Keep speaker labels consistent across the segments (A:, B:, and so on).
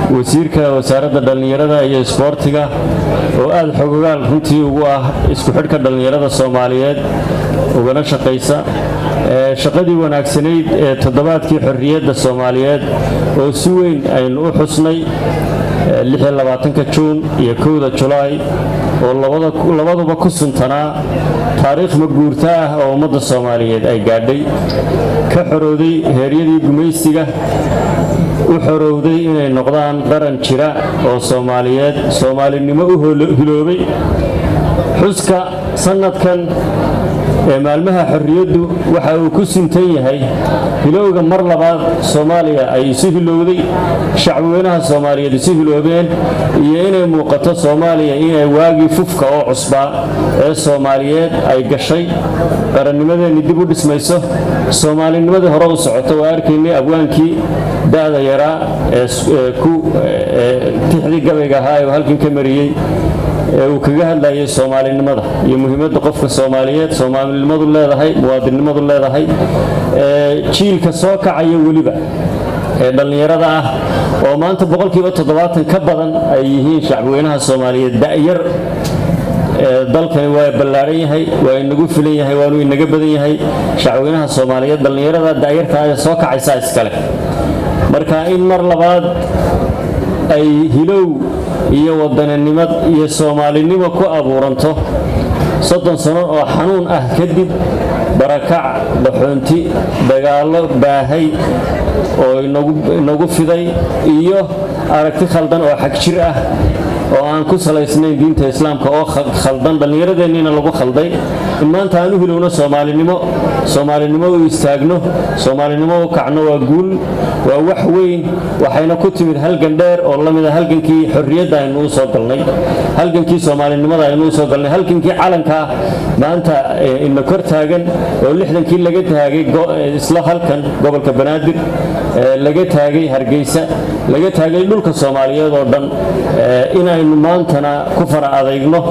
A: wasiirka wasaaradda dhallinyarada iyo isboortiga oo aada xogogaal runtii ugu ah isku xidhka dhallinyarada soomaaliyeed ugana shaqaysa shaqadii wanaagsanayd ee toddobaadkii xorriyadda soomaaliyeed oo si weyn aynu u xusnay juun iyo kowda julaay oo labaduba ku suntanaa taariikh maguurta ah oo ummadda soomaaliyeed ay gaadhay ka xorowday heeryadii gumaysiga u xorowday inay noqdaan qaran jira oo soomaaliyeed soomaalinimo u hiloobay xuska sannadkan ee maalmaha xorriyaddu waxa uu ku suntan yahay hilowga mar labaad soomaaliya ay isu hilowday shacbweynaha soomaaliyeed isu hiloobeen iyo inay muuqato soomaaliya inay waagii fufka oo cusbaa ee soomaaliyeed ay gashay qarannimadeenni dib u dhismayso soomaalinimadii hore u socoto waa arkaynay abwaankii da'da yaraa ee ku tixdii gabayga ahaa ee uu halkan ka mariyey ee uu kaga hadlayay soomaalinimada iyo muhiimadda qofka soomaaliyeed soomaalinimadu leedahay muwaadinnimadu leedahay jiilka soo kacaya weliba ee dhallinyarada ah oo maanta boqolkiiba toddobaatan ka badan ay yihiin shacbweynaha soomaaliyeed da'yar dalkani waa ballaadhan yahay waa inagu filan yahay waanu inaga badan yahay shacweynaha soomaaliyeed dhallinyarada da'yartaa ee soo kacaysaa iskale marka in mar labaad ay hilow iyo wadaninimad iyo soomaalinimo ku abuuranto soddon sano oo xanuun ah kadib barakac dhaxoonti dagaallo baahay oo inagu fiday iyo aragti khaldan oo xag jir ah oo aan ku salaysnayn diinta islaamka oo khaldan dhallinyaradeenniina lagu khalday in maanta aan u hilowno soomaalinimo soomaalinimo u istaagno soomaalinimo u kacno waa guul waa wax weyn waxayna ku timid halgan dheer oo la mida halgankii xorriyadda aynu u soo galnay halgankii soomaalinimada aynu u soo galnay halgankii calankaa maanta ina kor taagan oo lixdankii laga taagay isla halkan gobolka banaadir laga taagay hargeysa laga taagay dhulka soomaaliyeed oo dhan inaynu maantana ku fara adeygno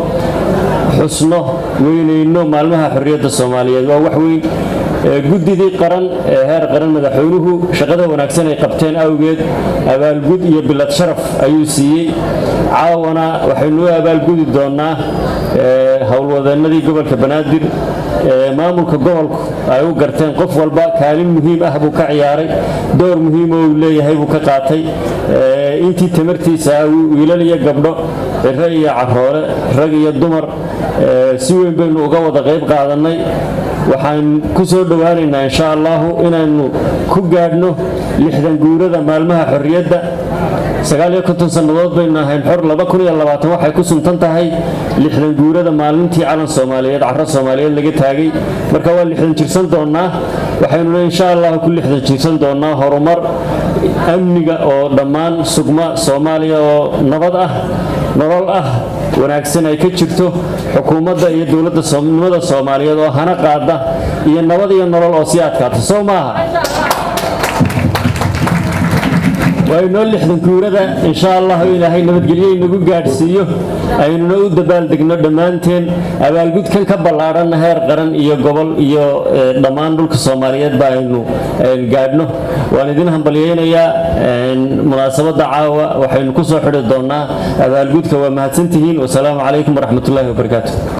A: xusno weynayno maalmaha xorriyadda soomaaliyeed waa wax weyn guddidii qaran ee heer qaran madaxweynuhu shaqada wanaagsan ay qabteen awgeed abaalgud iyo bilad sharaf ayuu siiyey caawana waxaynu u abaalgudi doonnaa howlwadeennadii gobolka banaadir ee maamulka gobolku ay u garteen qof walba kaalin muhiim ah buu ka ciyaaray door muhiim oo uu leeyahay buu ka qaatay intii tamartiisa ah wiilal iyo gabdho ciro iyo caroole rag iyo dumar si weyn baynu uga wada qayb qaadannay waxaan ku soo dhowaanaynaa insha allahu inaynu ku gaadhno lixdan guurada maalmaha xorriyadda sagaaliyo konton sannadood baynu ahayn xor waxay ku suntan tahay lixdan guurada maalintii calan soomaaliyeed caro soomaaliyeed laga taagay marka waa lixdan jirsan doonnaa waxaynuna insha allahu ku lixdan jirsan doonnaa horumar amniga oo dhammaan sugma soomaaliya oo nabad ah nolol ah wanaagsan ay ka jirto xukuumadda iyo dowladda nimada soomaaliyeed oo hana qaada iyo nabad iyo nolol oo sii adkaata soo maaha waa inoo lixdan guurada insha allahu ilaahay nabadgelyo inagu gaadhsiiyo aynuna u dabaaldegno dhammaanteen abaalgudkan ka ballaadhanna heer qaran iyo gobol iyo dhammaan dhulka soomaaliyeed ba aynu gaadhno waan idin hambalyaynayaa munaasabadda caawa waxaynu ku soo xidhi doonnaa abaalgudka waa mahadsantihiin wasalaamu calaykum waraxmatullaahi wabarakaatu